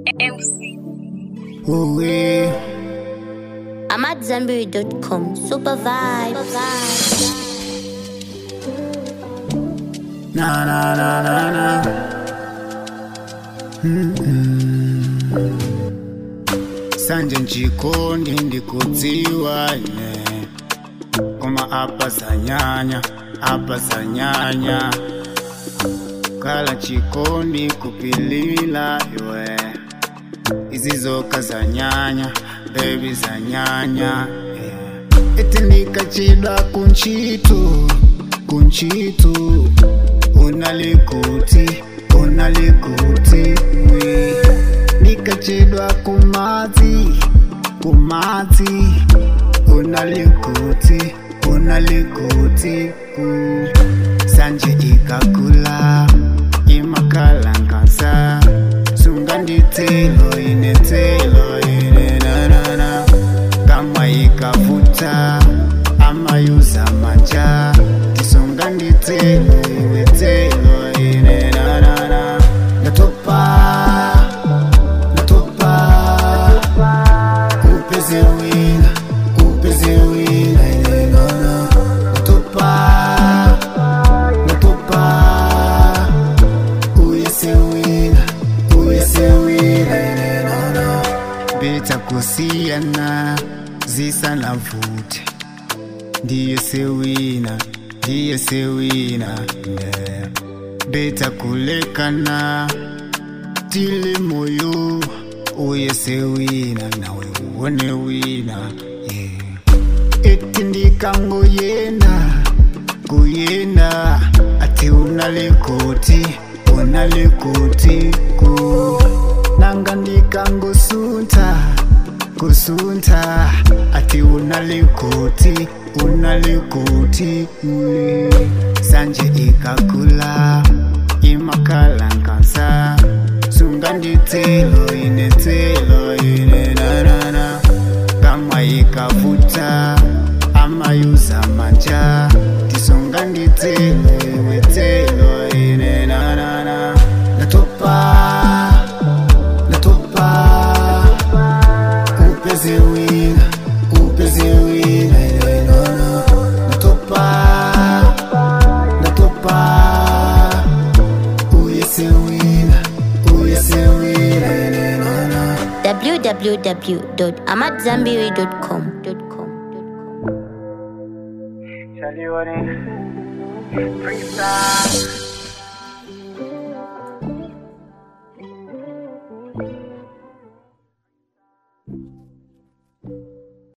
Ooh, yeah. I'm at Zenberry.com. Super vibes. Na na na na na. Mm-mm. Sanje nchikondi ndikudziwa ine koma apa zanyanya apa zanyanya kala chikondi kupilila iwe izizoka zanyanya bebi zanyanya yeah. eti ndikachidwa kunchitu kunchitu unalikuti unalikuti we nikachedwa kumadzi kumadzi unalikuti unalikuti ku sanje ikakula imakalankasa sunganditelo inetelo ine nanana kama ikavuta amayuza manja tisunganditelo iwetelo ine nanana ndatopa ndatopa upeze wina upeze wina ine nana ndatopa ndatopa uyesewina uyesewina ine nana beta kusiyana zisana vute ndiye sewina ndiye sewina yeah. beta kulekana tili moyo uye sewina nawe uone wina yeah. eti ndikangoyenda kuyenda ati unalikoti unalikoti ku nanga ndikangosunta kusunta ati unalikoti unalikoti mm. sanje ikakula imakalankasa sunganditelo inetelo ine nanana kama ikavuta amayuza manja tisunganditelo iwetelo ine nanana ndatopa ndatopa upeze wina upeze wina ine nana ndatopa ndatopa uyesewina uyesewina ine nana www.amatzambiri.com. Shaliwani Freestyle